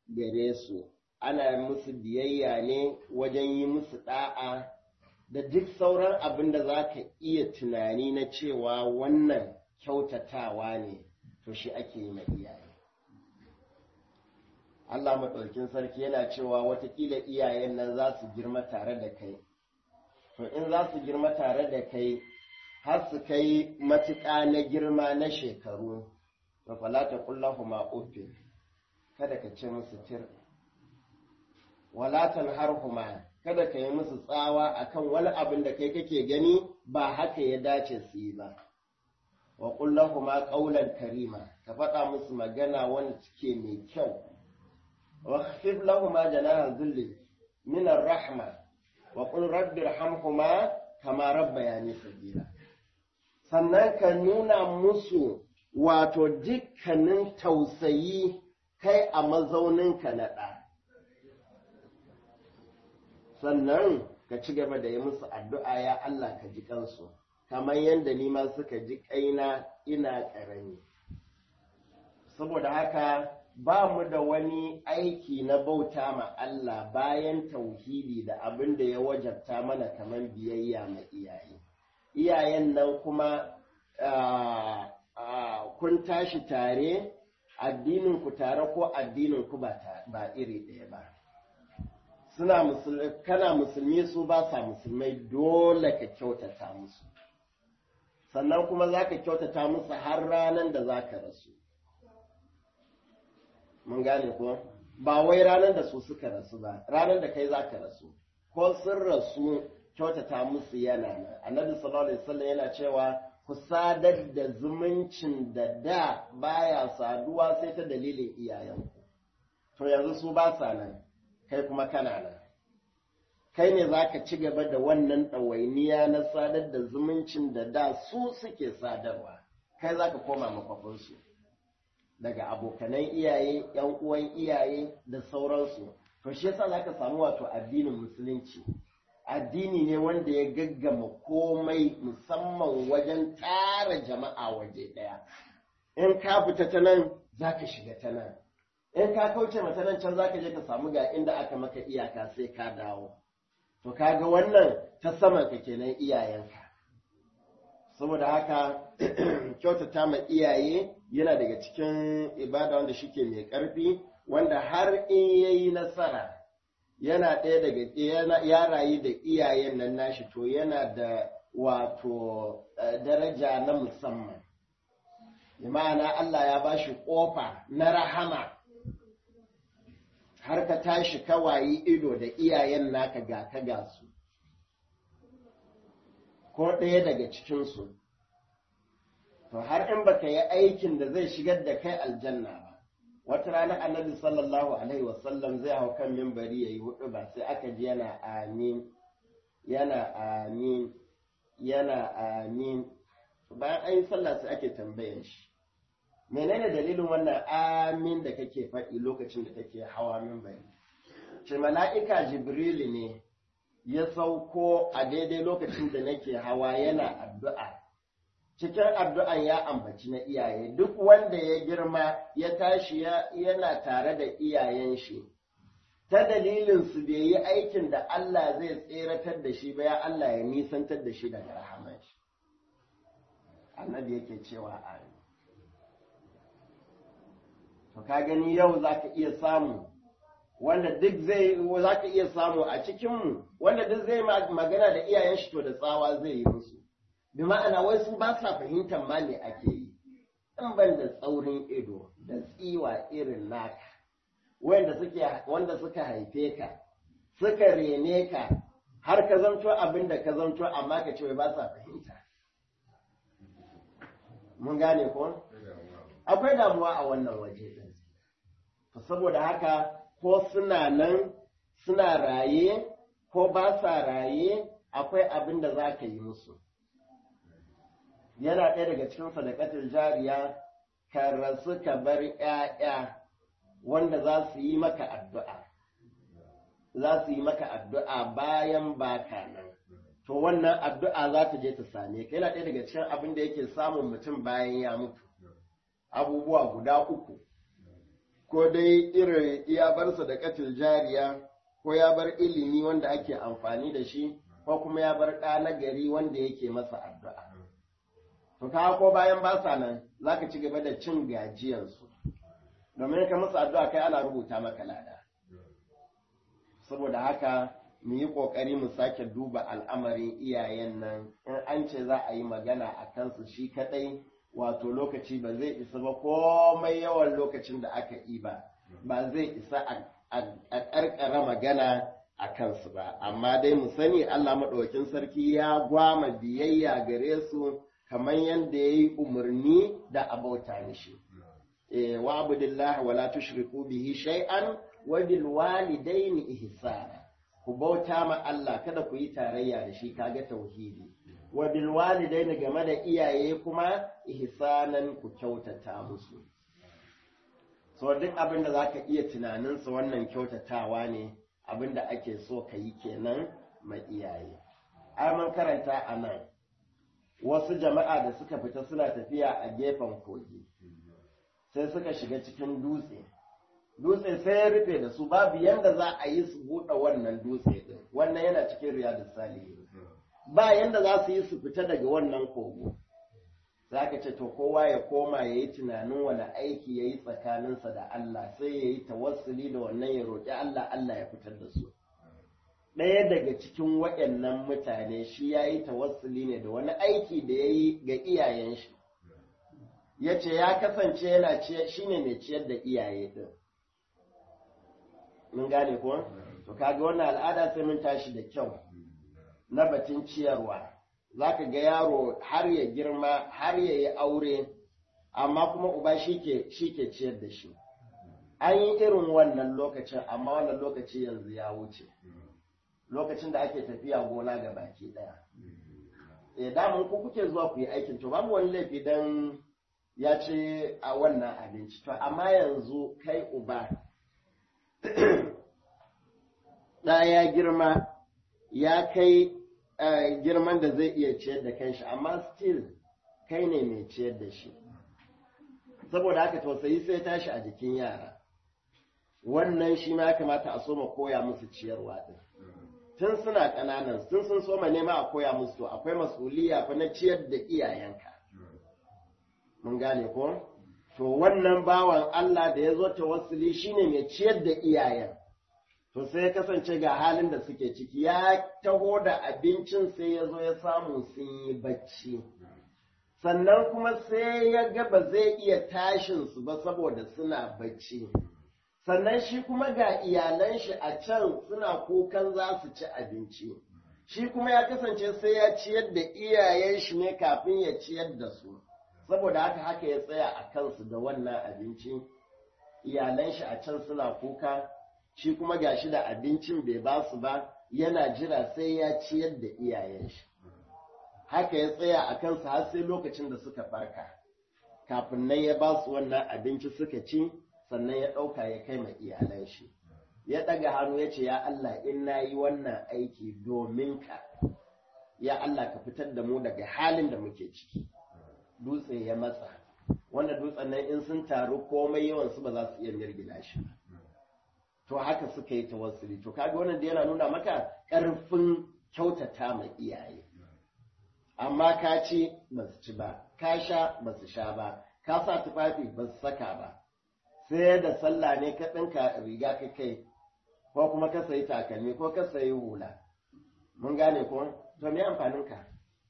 gare su ana musu biyayya ne wajen yi musu ɗa'a da duk sauran abin da za ka iya tunani na cewa wannan kyautatawa ne to shi ake yi ma iyaye Allah maɗaukin sarki yana cewa watakila iyayen nan za su girma tare da kai to in za su girma tare da kai har su kai matuƙa na girma na shekaru to falata kullahu ma uffin kada ka ce musu tir walatan harhuma kada ka yi musu tsawa akan wani abin da kai kake gani ba haka ya dace su yi ba wa kullahuma qawlan karima ka faɗa musu magana wanda suke mai kyau wa khfif lahuma janaha dhilli min rahma wa qul rabbi irhamhuma kama rabbayani sagira sannan ka nuna musu wato dukkanin tausayi kai a mazauninka na ɗa sannan ka ci gaba da yi musu addu'a ya Allah ka ji kansu kamar yadda ni ma suka ji kaina ina ƙarami saboda haka ba mu da wani aiki na bauta ma Allah bayan tauhidi da abin da ya wajabta mana kamar biyayya ma iyaye iyayen nan kuma kun tashi tare addinin ku tare ko addinin ku ba iri ɗaya ba suna musulmi kana musulmi su ba sa musulmai dole ka kyautata musu sannan kuma za ka kyautata musu har ranar da za ka rasu mun gane ko ba wai ranar da su suka rasu ba ranar da kai za ka rasu ko sun rasu kyautata musu yana nan annabi sallallahu alaihi wasallam yana cewa ku sadar da zumuncin da da baya saduwa sai ta dalilin iyayenku to yanzu su ba sa nan kai kuma kana nan kai ne za ka ci gaba da wannan ɗawainiya na sadar da zumuncin da da su suke sadarwa kai za ka koma makwafinsu daga abokanan iyaye yan uwan iyaye da sauransu to shi yasa za ka samu wato addinin musulunci addini ne wanda ya gaggama komai musamman wajen tara jama'a waje ɗaya in ka fita ta nan za ka shiga ta nan in ka kauce mata nan can za ka je ka samu ga inda aka maka iyaka sai ka dawo to kaga wannan ta saman ka kenan iyayenka saboda haka kyautata ma iyaye yana daga cikin ibada wanda shike mai ƙarfi wanda har in yayi nasara yana ɗaya daga ya rayu da iyayen nan nashi to yana da wato daraja na musamman ma'ana Allah ya ba shi ƙofa na rahama har ka tashi kawayi ido da iyayen naka ga ka ga su ko ɗaya daga cikinsu to har in baka yi aikin da zai shigar da kai aljanna ba wata rana annabi sallallahu alaihi wasallam zai hau kan mimbari ya yi hudu ba sai aka ji yana amin yana amin yana amin bayan an yi sallah sai ake tambayan shi menene dalilin wannan amin da kake faɗi lokacin da kake hawa mimbari ce mala'ika jibrilu ne ya sauko a daidai lokacin da nake hawa yana addu'a cikin addu'an ya ambaci na iyaye duk wanda ya girma ya tashi yana tare da iyayen shi ta dalilin su bai yi aikin da Allah zai tseratar da shi ba ya Allah ya nisantar da shi daga rahaman shi annabi yake cewa amin to ka gani yau za ka iya samu wanda duk zai za ka iya samu a cikinmu wanda duk zai magana da iyayen shi to da tsawa zai yi musu bi ma'ana wai su ba sa fahimtar ma me ake yi in ban da tsaurin ido da tsiwa irin naka wanda suke wanda suka haife ka suka rene ka har ka zanto abin da ka zanto amma ka ce wai ba sa fahimta mun gane ko akwai damuwa a wannan waje din saboda haka ko suna nan suna raye ko ba sa raye akwai abin da za ka yi musu yana ɗaya daga cikin sadakatul jariya ka rasu ka bar ‘ya'ya wanda za su yi maka addu'a za su yi maka addu'a bayan baka nan to wannan addu'a za ta je ta same ka yana ɗaya daga cikin abin da yake samun mutum bayan ya mutu abubuwa guda uku ko dai irin ya bar sadakatul jariya ko ya bar ilimi wanda ake amfani da shi ko kuma ya bar ɗa na gari wanda yake masa addu'a to ka ko bayan ba sa nan zaka ci gaba da cin gajiyarsu domin ka musu addu'a kai ana rubuta maka lada saboda haka mu yi ƙoƙari mu sake duba al'amarin iyayen nan in an ce za a yi magana a kansu shi kaɗai wato lokaci ba zai isa ba komai yawan lokacin da aka yi ba ba zai isa a ƙarƙara magana a kansu ba amma dai mu sani Allah maɗaukin sarki ya gwama biyayya gare su kamar yadda ya yi umarni da abauta mishi wa abudillah wala tushriku bihi shay'an wa bil walidaini ihsana ku bauta ma Allah kada ku yi tarayya da shi kaga tauhidi wa bil walidaini game da iyaye kuma ihsanan ku kyautata musu so duk abin da zaka iya tunanin sa wannan kyautatawa ne abin da ake so ka yi kenan ma iyaye ai mun karanta a nan wasu jama'a da suka fita suna tafiya a gefen kogi sai suka shiga cikin dutse dutse sai ya rufe da su babu yanda za a yi su buɗe wannan dutse ɗin wannan yana cikin riyadus salihin ba yanda za su yi su fita daga wannan kogo za ka ce to kowa ya koma ya yi tunanin wani aiki ya yi tsakaninsa da Allah sai ya yi tawassuli da wannan ya roƙi Allah Allah ya fitar da su ɗaya daga cikin waɗannan mutane shi ya yi tawassuli ne da wani aiki da ya yi ga iyayen shi ya ce ya kasance yana shi ne mai ciyar da iyaye ɗin mun gane ko to kaga wannan al'ada sai mun tashi da kyau na batun ciyarwa zaka ga yaro har ya girma har ya yi aure amma kuma uba shi ke ciyar da shi an yi irin wannan lokacin amma wannan lokaci yanzu ya wuce lokacin da ake tafiya gona ga baki daya e damun ku kuke zuwa ku yi aikin to babu wani laifi dan ya ce a wannan abinci to amma yanzu kai uba ɗa ya girma ya kai girman da zai iya ciyar da kanshi amma still kai ne mai ciyar da shi saboda haka tausayi sai tashi a jikin yara wannan shi ma ya kamata a soma koya musu ciyarwa ɗin tun suna ƙananan tun sun soma nema a koya musu to akwai masuliya fa na ciyar da iyayenka mun gane ko to wannan bawan Allah da ya zo tawassuli shine mai ciyar da iyayen to sai ya kasance ga halin da suke ciki ya taho da abincin sai ya zo ya samu sun yi bacci sannan kuma sai ya ga ba zai iya tashin su ba saboda suna bacci sannan shi kuma ga iyalan shi a can suna kukan za su ci abinci shi kuma ya kasance sai ya ciyar da iyayen shi ne kafin ya ciyar da su saboda haka haka ya tsaya a kansu da wannan abinci iyalan shi a can suna kuka shi kuma gashi da abincin bai ba su ba yana jira sai ya ciyar da iyayen shi haka ya tsaya a kansu har sai lokacin da suka farka kafin nan ya ba su wannan abinci suka ci sannan ya ɗauka ya kai ma iyalan shi ya ɗaga hannu ya ce ya Allah in na yi wannan aiki domin ka ya Allah ka fitar da mu daga halin da muke ciki dutse ya matsa wanda dutsen nan in sun taru komai yawan su ba za su iya mirgina shi ba to haka suka yi tawassuli to kaga wannan da yana nuna maka ƙarfin kyautata ma iyaye amma ka ci ba su ci ba ka sha ba su sha ba ka sa tufafi ba su saka ba sai da sallah ne ka ɗinka riga ka kai ko kuma ka sayi takalmi ko ka sayi hula mun gane ko to me amfanin ka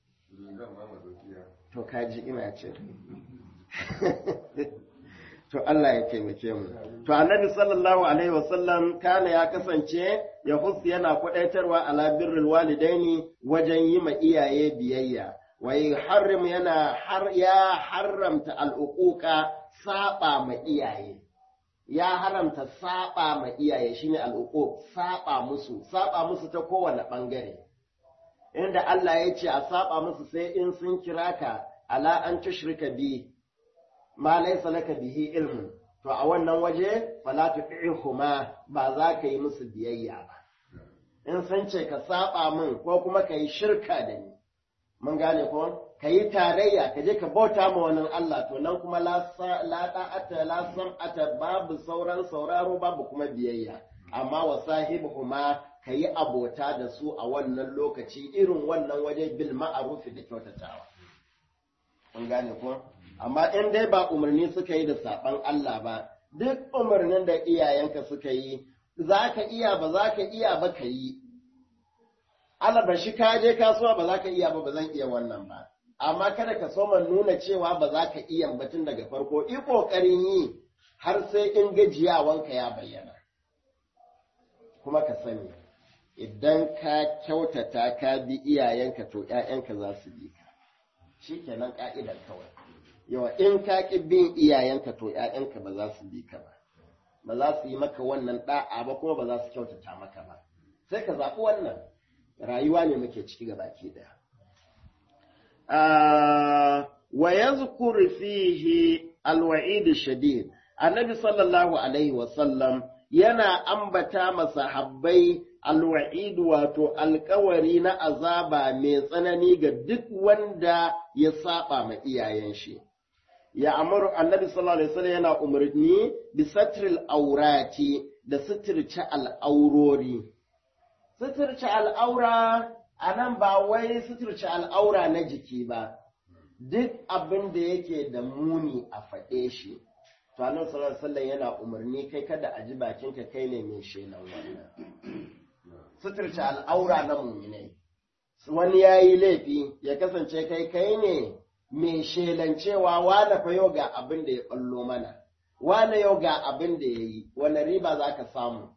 to kaji ina ce to Allah ya taimake mu to annabi sallallahu alaihi wasallam kana ya kasance ya husu yana kwadaitarwa ala birrul walidaini wajen yi ma iyaye biyayya wa harrim yana har ya haramta al'uquqa saba ma iyaye ya haramta saba ma iyaye shine al'uquq saba musu saba musu ta kowane bangare inda Allah ya ce a saba musu sai in sun kira ka ala an tushrika bi ma laysa laka bihi ilmun to a wannan waje fala tu'ihuma ba za ka yi musu biyayya ba in sun ce ka saba min ko kuma ka yi shirka da ni mun gane ko ka yi tarayya ka je ka bauta ma wani Allah to nan kuma la da'ata la sam'ata babu sauran sauraro babu kuma biyayya amma wa sahibuhuma ka yi abota da su a wannan lokaci irin wannan waje bil ma'arufi da kyautatawa an gane ko amma in dai ba umarni suka yi da saban Allah ba duk umarnin da iyayenka suka yi za ka iya ba za ka iya ba ka yi ba shi ka je kasuwa ba za ka iya ba ba zan iya wannan ba amma kada ka so nuna cewa ba za ka iya batun daga farko i ƙoƙarin yi har sai in gajiyawanka ya bayyana kuma ka sani idan ka kyautata ka bi iyayenka to ‘ya'yanka za su bi ka shi kenan ƙa'idar kawai yawa in ka ƙi bin iyayenka to ‘ya'yanka ba za su bi ka ba ba za su yi maka wannan ɗa'a ba kuma ba za su kyautata maka ba sai ka zaɓi wannan rayuwa ne muke ciki ga baki ɗaya wa yazkur fihi alwa'id shadid annabi sallallahu alaihi wasallam yana ambata masahabbai alwa'id wato alkawari na azaba mai tsanani ga duk wanda ya saba ma iyayen shi ya amuru annabi sallallahu alaihi wasallam yana umarni bi satril aurati da suturce al'aurori suturce al'aura a nan ba wai suturce al'aura na jiki ba duk abin da yake da muni a faɗe shi to annabi sallallahu alaihi wasallam yana umarni kai kada a ji bakinka kai ne mai shelan wannan suturce al'aura na muminai wani ya yi laifi ya kasance kai kai ne mai shelancewa wane fa yau ga abin da ya ɓallo mana wane yau ga abin da ya yi wani riba za ka samu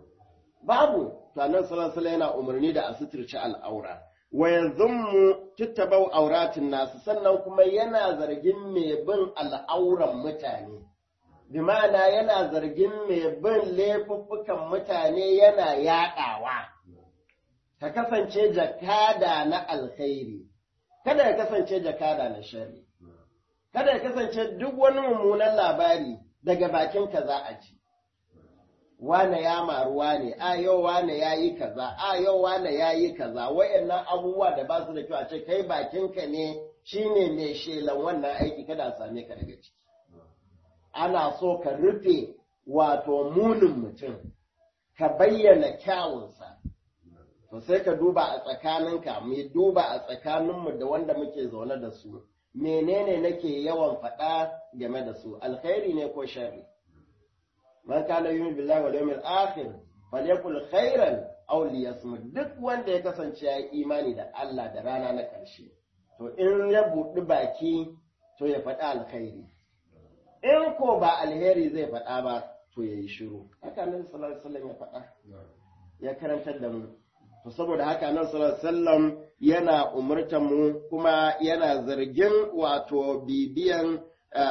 babu to annabi sallallahu alaihi yana umarni da a suturce al'aura wa yazummu tuttabau auratin nasu sannan kuma yana zargin mai bin al'auran mutane bi ma'ana yana zargin mai bin laifuffukan mutane yana yaɗawa ka kasance jakada na alkhairi kada ya kasance jakada na shari kada ya kasance duk wani mummunan labari daga bakinka za a ji wane ya maruwa ne a yau wane ya yi kaza a yau wane ya yi kaza wayannan abubuwa da ba su da kyau a ce kai bakinka ne shine mai shelan wannan aiki kada a same ka daga ciki ana so ka rufe wato munin mutum ka bayyana kyawunsa to sai ka duba a tsakaninka mu duba a tsakaninmu da wanda muke zaune da su menene nake yawan faɗa game da su alkhairi ne ko sharri man kana yumin billahi wal yawmil akhir falyakul khairan aw liyasmut duk wanda ya kasance ya yi imani da Allah da rana na ƙarshe to in ya buɗi baki to ya faɗi alkhairi in ko ba alheri zai faɗa ba to ya yi shiru haka nan sallallahu alaihi wasallam ya faɗa ya karantar da mu to saboda haka nan sallallahu alaihi wasallam yana umurtar mu kuma yana zargin wato bibiyan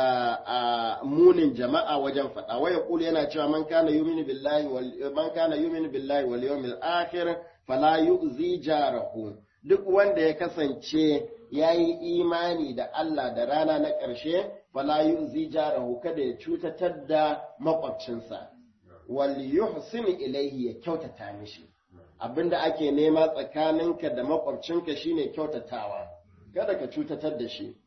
munin jama'a wajen faɗa waya kula yana cewa man kana yuminu billahi wal man kana yuminu billahi wal yawmil akhir fala yu'zi jarahu duk wanda ya kasance yayi imani da Allah da rana na ƙarshe fala yu'zi jarahu kada ya cutatar da makwabcinsa wal yuhsin ilayhi ya kyautata mishi abinda ake nema tsakaninka da makwabcinka shine kyautatawa kada ka cutatar da shi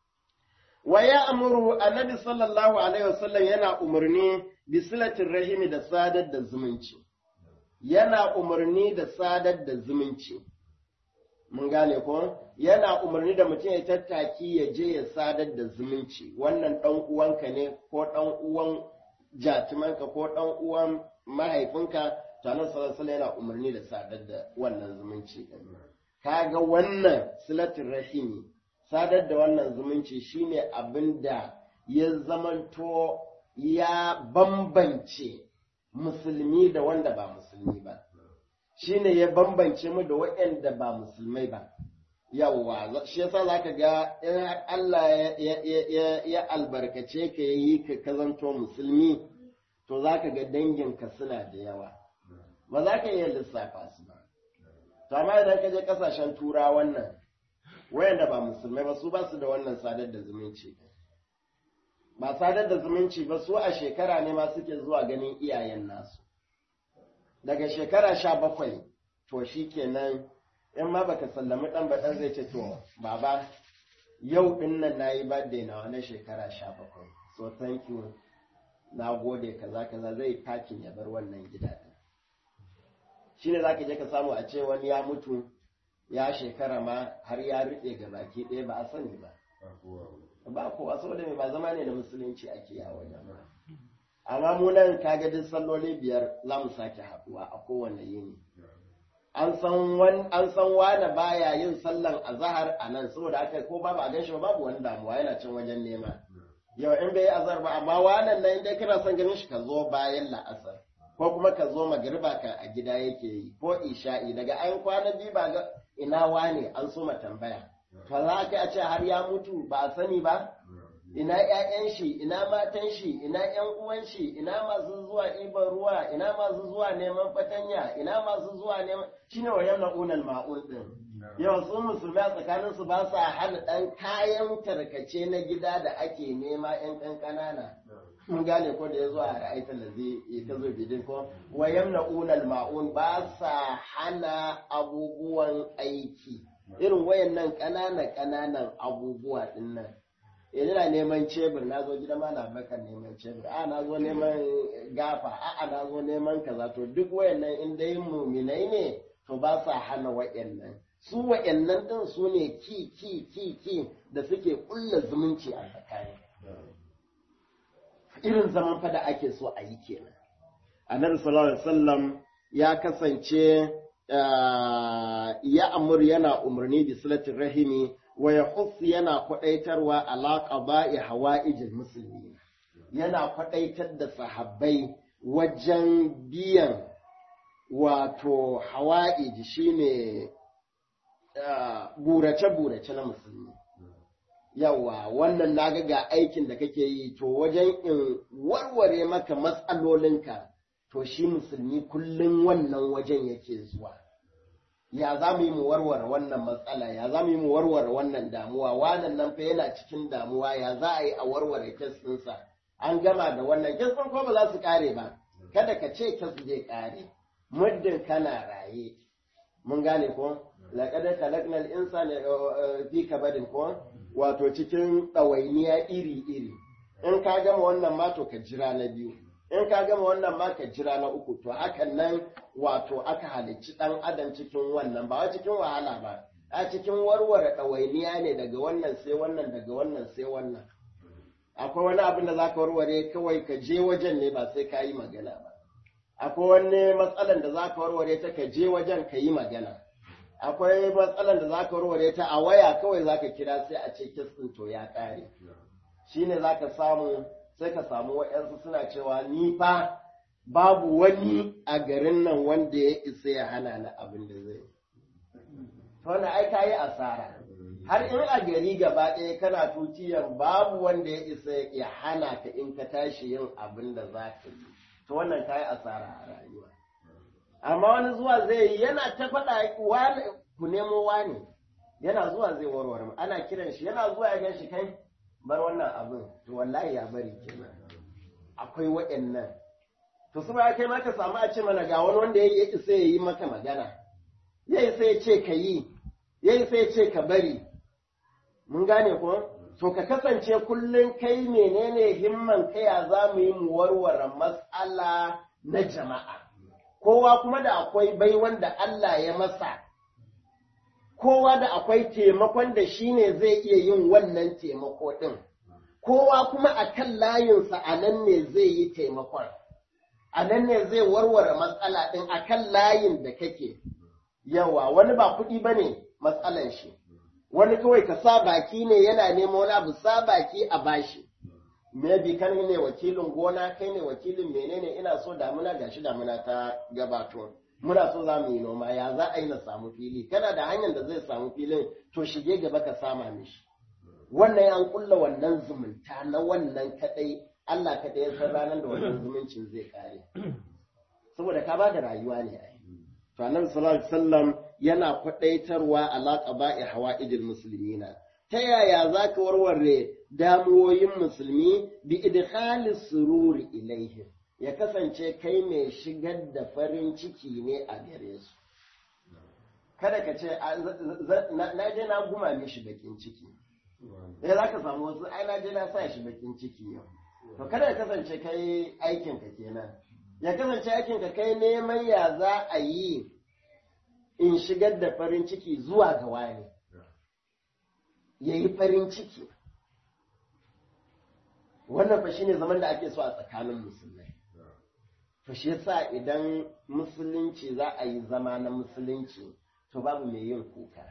wa ya amuru annabi sallallahu alaihi wasallam yana umarni bi silatin rahimi da sadar da zumunci yana umarni da sadar da zumunci mun gane ko yana umarni da mutum ya tattaki ya je ya sadar da zumunci wannan dan uwanka ne ko dan uwan jatimanka ko dan uwan mahaifinka tanar sallallahu yana umarni da sadar da wannan zumunci kaga wannan silatin rahimi sadar da wannan zumunci shine abin da ya zamanto ya bambance musulmi da wanda ba musulmi ba shine ya bambance mu da waɗanda ba musulmai ba yawwa shi yasa zaka ga in Allah ya albarkace ka yi ka kazanto musulmi to zaka ga danginka suna da yawa ba za ka iya lissafa su ba to amma idan ka je kasashen tura wannan wayanda ba musulmai ba su ba su da wannan sadar da zumunci ba sadar da zumunci ba su a shekara ne ma suke zuwa ganin iyayen nasu daga shekara sha bakwai to shi kenan in ma baka sallami ɗan ba ɗan zai ce to baba yau din nan na yi birthday na wani shekara sha bakwai so thank you na gode kaza kaza zai takin ya bar wannan gida din shine zaka je ka samu a ce wani ya mutu ya shekara ma har ya rufe ga baki ɗaya ba a sani ba ba kowa saboda mai ba zama ne da musulunci ake ya wajen ba amma mu nan kaga duk salloli biyar za mu sake haɗuwa a kowane yini an san wan an san wani baya yin sallan azhar a nan saboda haka ko babu a ganshi ba babu wani damuwa yana cin wajen nema yau in bai yi azhar ba amma wannan nan dai kana son ganin shi ka zo bayan la'asar ko kuma ka zo magriba ka a gida yake yi ko isha'i daga an kwana biyu ba ga ina wane an so ma tambaya to za ka a ce har ya mutu ba a sani ba ina ƴaƴan shi ina matan shi ina ƴan uwan shi ina masu zuwa ibar ruwa ina masu zuwa neman fatanya ina masu zuwa neman shine wa yamna unal ma'un din yau su musulmai tsakanin su ba sa hana dan kayan tarkace na gida da ake nema ƴan kan kanana mun gane ko da ya zo a ra'aitar da zai ta zo bidin ko wa yamna unal ma'un ba sa hana abubuwan aiki irin wayannan ƙananan ƙananan abubuwa din nan ina neman cebur na zo gidan malam bakar neman cebur a na zo neman gafa a a na zo neman kaza to duk wayannan in dai muminai ne to ba sa hana wayannan su wayannan din su ne ki ki ki ki da suke kulla zumunci a tsakani irin zaman fa da ake so a yi kenan annabi sallallahu alaihi wasallam ya kasance ya amur yana umarni bi silatin rahimi wa ya yana kwaɗaitarwa alaƙa ba'i hawa'ijin musulmi yana kwaɗaitar da sahabbai wajen biyan wato hawa'ij shine burace-burace na musulmi yawa wannan naga ga aikin da kake yi to wajen in warware maka matsalolinka to shi musulmi kullum wannan wajen yake zuwa ya za mu yi mu warware wannan matsala ya za mu yi mu warware wannan damuwa wannan nan fa yana cikin damuwa ya za a yi a warware kes ɗinsa an gama da wannan kes ɗin ko ba za su ƙare ba kada ka ce kes zai ƙare muddin kana raye mun gane ko laqad khalaqnal insana fi kabadin ko wato cikin ɗawainiya iri iri in ka gama wannan ma to ka jira na biyu in ka gama wannan ma ka jira na uku to hakan nan wato aka halicci ɗan adam cikin wannan ba cikin wahala ba a cikin warware ɗawainiya ne daga wannan sai wannan daga wannan sai wannan akwai wani abin da za ka warware kawai ka je wajen ne ba sai ka yi magana ba akwai wani matsalan da za ka warware ta ka je wajen ka yi magana akwai matsalan da za ka warware ta a waya kawai za ka kira sai a ce kitsin to ya ƙare shine za ka samu sai ka samu waɗansu suna cewa ni fa babu wani a garin nan wanda ya isa ya hana ni abin da zai wanda ai ka yi asara har in a gari gaba ɗaya kana tutiyar babu wanda ya isa ya hana ka in ka tashi yin abin da za ka yi to wannan ka yi asara a rayuwa amma wani zuwa zai yi yana ta faɗa ku nemo wani yana zuwa zai warware ana kiran shi yana zuwa ya gan shi kai bar wannan abin to wallahi ya bari kenan akwai waɗannan to su ba kai ma ka samu a ce mana ga wani wanda ya isa ya yi maka magana ya isa ya ce ka yi ya isa ya ce ka bari mun gane ko to ka kasance kullum kai menene himman kai ya za mu yi mu warware matsala na jama'a kowa kuma da akwai bai wanda Allah ya masa kowa da akwai taimakon da shi ne zai iya yin wannan taimako ɗin, kowa kuma a kan layinsa a nan ne zai yi taimakon, a nan ne zai warware matsala ɗin a kan layin da kake, yawa wani ba kuɗi ba ne matsalan shi, wani kawai ka sa baki ne yana nema wani abu sa baki a bashi. Maybe kan ne wakilin gona, kai ne wakilin menene ina so damuna gashi damuna ta gabato. muna so za mu yi noma ya za a yi na samu fili kana da hanyar da zai samu filin to shige gaba ka sama mishi wannan an kulla wannan zumunta na wannan kadai Allah kadai ya san ranar da wannan zumuncin zai kare saboda ka bada rayuwa ne ai to annabi sallallahu alaihi wasallam yana kwadaitarwa alaqa ba'i hawaidil muslimina ta yaya za ka warware damuwoyin musulmi bi idkhalis sururi ilaihim ya kasance kai mai shigar da farin ciki ne a gare su. Kada ka ce, na je na guma mishi bakin ciki, eh za ka samu wasu ai na je na sa shi bakin ciki yau to kada ya kasance kai aikin ka kenan ya kasance aikin ka kai neman ya za a yi in shigar da farin ciki zuwa ga wani ya yi farin ciki wannan fa shine zaman da ake so a tsakanin musulmai to shi yasa idan musulunci za a yi zama na musulunci to babu mai yin kuka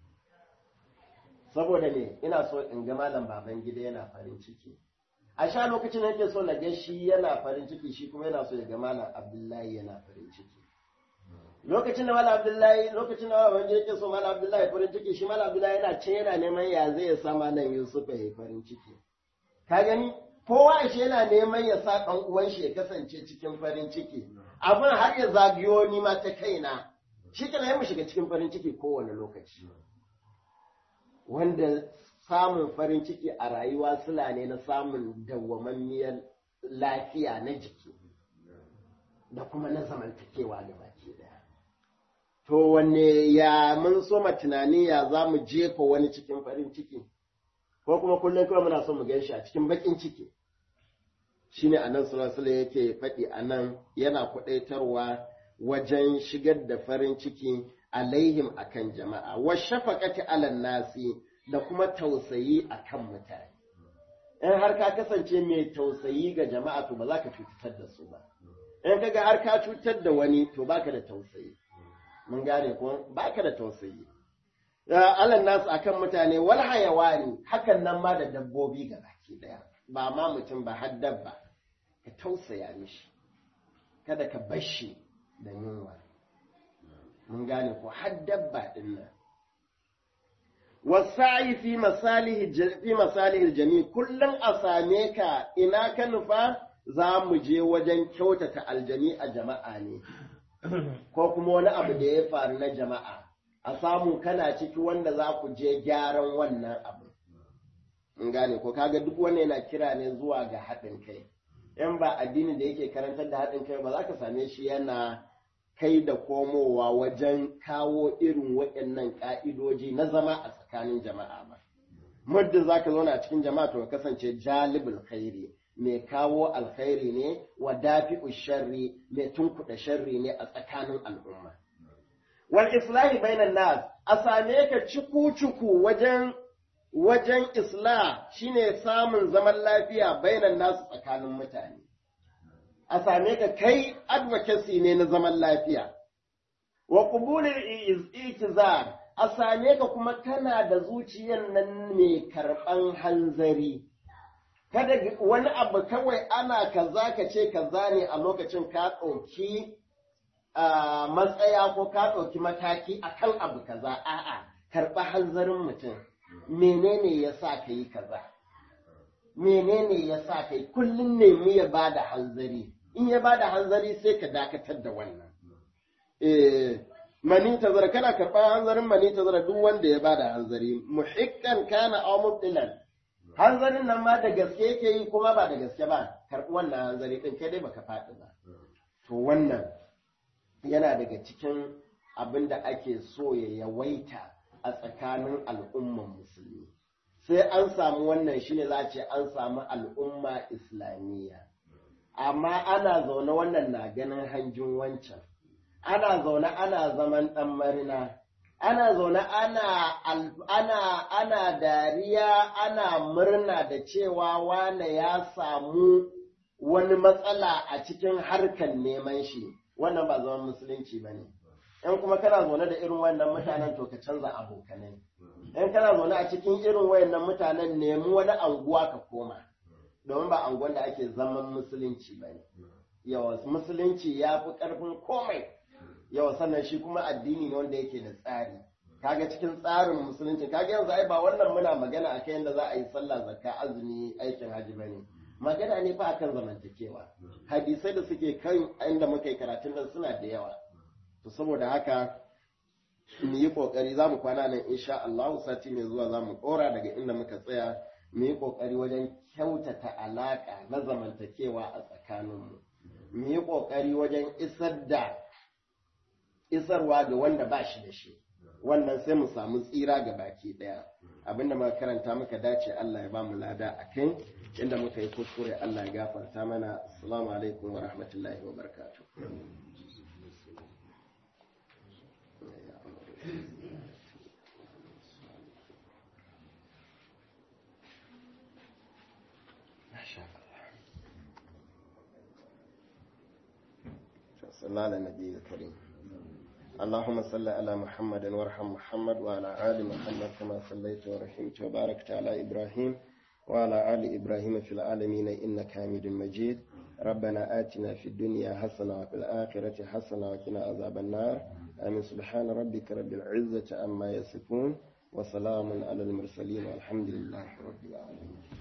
saboda me ina so in ga malam baban gida yana farin ciki a sha lokacin da yake so na ga shi yana farin ciki shi kuma yana so ya ga malam abdullahi yana farin ciki lokacin da malam abdullahi lokacin da baban gida yake so malam abdullahi farin ciki shi malam abdullahi yana ce yana neman ya zai ya sa malam yusuf ya yi farin ciki ka gani kowa ashe yana neman ya sa ɗan uwan shi ya kasance cikin farin ciki abin har ya zagayo ni ma ta kaina shi kana yi mu shiga cikin farin ciki kowane lokaci wanda samun farin ciki a rayuwa sula ne na samun dawwamammiyar lafiya na jiki da kuma na zamantakewa da baki daya to wanne ya mun soma tunani ya za mu jefa wani cikin farin ciki ko kuma kullum kawai muna son mu gan shi a cikin bakin ciki shine anan sallallahu yake faɗi anan yana kuɗaitarwa wajen shigar da farin ciki alaihim akan jama'a wa shafaqati alan nasi da kuma tausayi akan mutane in har ka kasance mai tausayi ga jama'a to ba za ka cutar da su ba in kaga har ka cutar da wani to baka da tausayi mun gane ko baka da tausayi alan nasu akan mutane wal hayawani hakan nan ma da dabbobi ga baki daya ba ma mutum ba har dabba ka tausaya mishi kada ka bashi da yunwa mun gane ko har dabba din nan wasa'i fi masalihi fi masalihi jami kullum a same ka ina ka nufa za mu je wajen kyautata aljami a jama'a ne ko kuma wani abu da ya faru na jama'a a samu kana ciki wanda za ku je gyaran wannan abu in gane ko kaga duk wanda yana kira ne zuwa ga haɗin kai in ba addini da yake karantar da haɗin kai ba za ka same shi yana kai da komowa wajen kawo irin waɗannan ƙa'idoji na zama a tsakanin jama'a ba muddin za ka zauna a cikin jama'a to ka kasance jalibul khairi mai kawo alkhairi ne wa dafi'u sharri mai tunkuɗa sharri ne a tsakanin al'umma wal islahi bainan nas a same ka cuku-cuku wajen wajen islah shine samun zaman lafiya bainan nasu tsakanin mutane a same ka kai advocacy ne na zaman lafiya wa qubulil itizar a same ka kuma kana da zuciyar nan mai karɓan hanzari kada wani abu kawai ana kaza ka ce kaza ne a lokacin ka ɗauki matsaya ko ka ɗauki mataki akan abu kaza a'a karɓa hanzarin mutum menene ya sa ka yi kaza menene ya sa ka yi kullum nemi ya ba da hanzari in ya ba da hanzari sai ka dakatar da wannan mani tazara kana karɓar hanzarin mani tazara duk wanda ya ba da hanzari muhikkan kana aw mubtilan hanzarin nan ma da gaske yake yi kuma ba da gaske ba karɓi wannan hanzari ɗin kai dai baka faɗi ba to wannan yana daga cikin abin da ake so ya yawaita a tsakanin al'umman musulmi sai an samu wannan shine za a ce an samu al'umma islamiyya amma ana zaune wannan na ganin hanjin wancan ana zaune ana zaman ɗan marina ana zaune ana ana ana dariya ana murna da cewa wane ya samu wani matsala a cikin harkar neman shi wannan ba zaman musulunci ba ne in kuma kana zaune da irin wannan mutanen to ka canza abokanai in kana zaune a cikin irin wayannan mutanen nemi wani anguwa ka koma domin ba anguwan da ake zaman musulunci ba ne yawa musulunci ya fi ƙarfin komai yawa sannan shi kuma addini ne wanda yake da tsari kaga cikin tsarin musulunci kaga yanzu ai ba wannan muna magana a kan yadda za a yi sallah zakka azumi aikin haji ba ne magana ne fa akan zamantakewa hadisai da suke kan inda muka yi karatun nan suna da yawa to saboda haka mu yi kokari za mu kwana nan insha Allah sati mai zuwa za mu ɗora daga inda muka tsaya mu yi kokari wajen kyautata alaƙa na zamantakewa a tsakaninmu mu yi kokari wajen isar da isarwa ga wanda ba shi da shi wannan sai mu samu tsira ga baki daya abinda muka karanta muka dace Allah ya ba mu lada a kai inda muka yi kuskure Allah ya gafarta mana assalamu alaikum wa rahmatullahi wa barakatuh صلى الله على النبي الكريم اللهم صل على محمد وارحم محمد وعلى آل محمد كما صليت ورحمت وباركت على إبراهيم وعلى آل إبراهيم في العالمين إنك حميد مجيد ربنا آتنا في الدنيا حسنة وفي الآخرة حسنة وقنا عذاب النار آمين سبحان ربك رب العزة عما يصفون وسلام على المرسلين والحمد لله رب العالمين